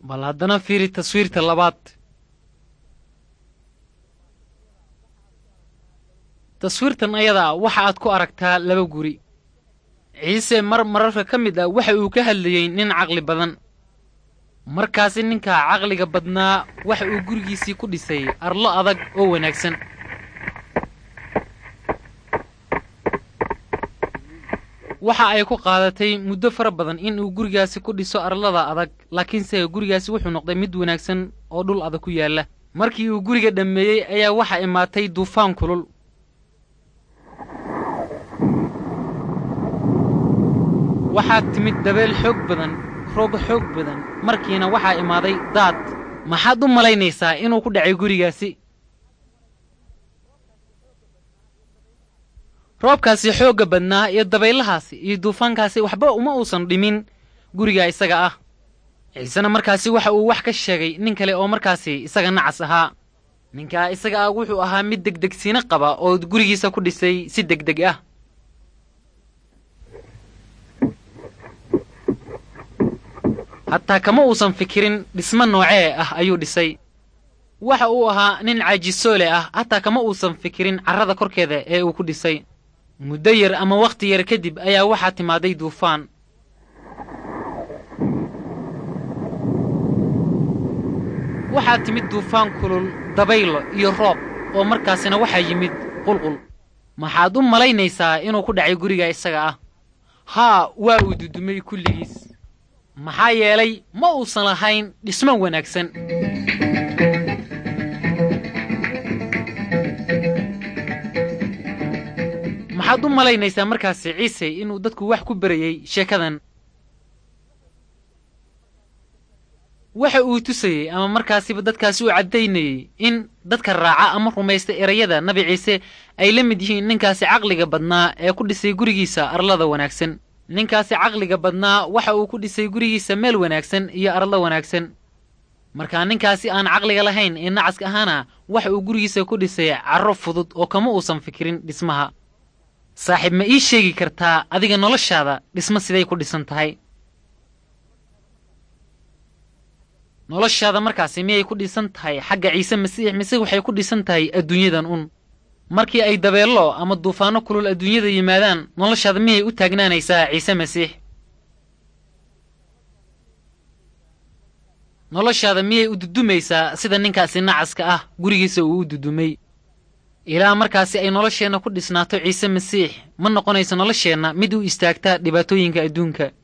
bal haddana fiiri taswiirta labaad taswiirtan ayadaa waxa aad ku aragtaa laba guri ciise mar mararka ka mid ah waxa uu ka hadlayey nin caqli badan markaasi ninka caqliga badnaa waxa uu gurigiisii ku dhisay arlo adag oo wanaagsan waxa ay ku qaadatay muddo fara badan in uu gurigaasi ku dhiso arlada adag laakiinse gurigaasi wuxuu noqday mid wanaagsan oo dhul adag ku yaalla markii uu guriga dhammeeyey ayaa waxa imaatay duufaan kulul waxaa timid dabeel xoog badan roob xoog badan markiina waxaa imaaday daad maxaad u malaynaysaa inuu ku dhacay gurigaasi roobkaasi xoogga badnaa iyo dabaylahaasi iyo duufaankaasi waxba uma uusan dhimin guriga isaga ah ciisena markaasi waxa uu wax ka sheegay nin kale oo markaasi isaga nacas ahaa ninkaa isaga ah wuxuu ahaa mid degdegsiino qaba oo gurigiisa ku dhisay si degdeg ah hataa kama uusan fikirin dhismo noocee ah ayuu dhisay waxa uu ahaa nin caajisoole ah hataa kama uusan fikirin carrada korkeeda ee uu ku dhisay muddo yar ama wakhti yar kadib ayaa waxaa timaaday duufaan waxaa timid duufaan kulul dabaylo iyo roob oo markaasina waxaa yimid qulqul maxaad u malaynaysaa inuu ku dhacay guriga isaga ah haa waa uu dudumay kulligiis maxaa yeelay ma uusan lahayn dhismo wanaagsan maxaad u malaynaysaa markaasi ciise inuu dadku wax ku berayey sheekadan waxa uu tusayey ama markaasiba dadkaasi u caddaynayey in dadka raaca ama rumaysta erayada nabi ciise ay la mid yihiin ninkaasi caqliga badnaa ee ku dhisay gurigiisa arlada wanaagsan ninkaasi caqliga badnaa waxa uu ku dhisay gurigiisa meel wanaagsan iyo arlo wanaagsan markaa ninkaasi aan caqliga lahayn ee nacaska ahaana waxa uu gurigiisa ku dhisay carro fudud oo kama uusan fikirin dhismaha saaxiib ma ii sheegi kartaa adiga noloshaada dhismo siday ku dhisan tahay noloshaada markaasi miyay ku dhisan tahay xagga ciise masiix mise waxay ku dhisan tahay adduunyadan un markii ay dabeello ama duufaanno kulul adduunyada yimaadaan noloshaada miyay u taagnaanaysaa ciise masiix noloshaada miyay u dudumaysaa sida ninkaasi nacaska ah gurigiisa uu u dudumay ilaa markaasi ay nolosheenna ku dhisnaato ciise masiix ma noqonayso nolosheenna mid u istaagta dhibaatooyinka adduunka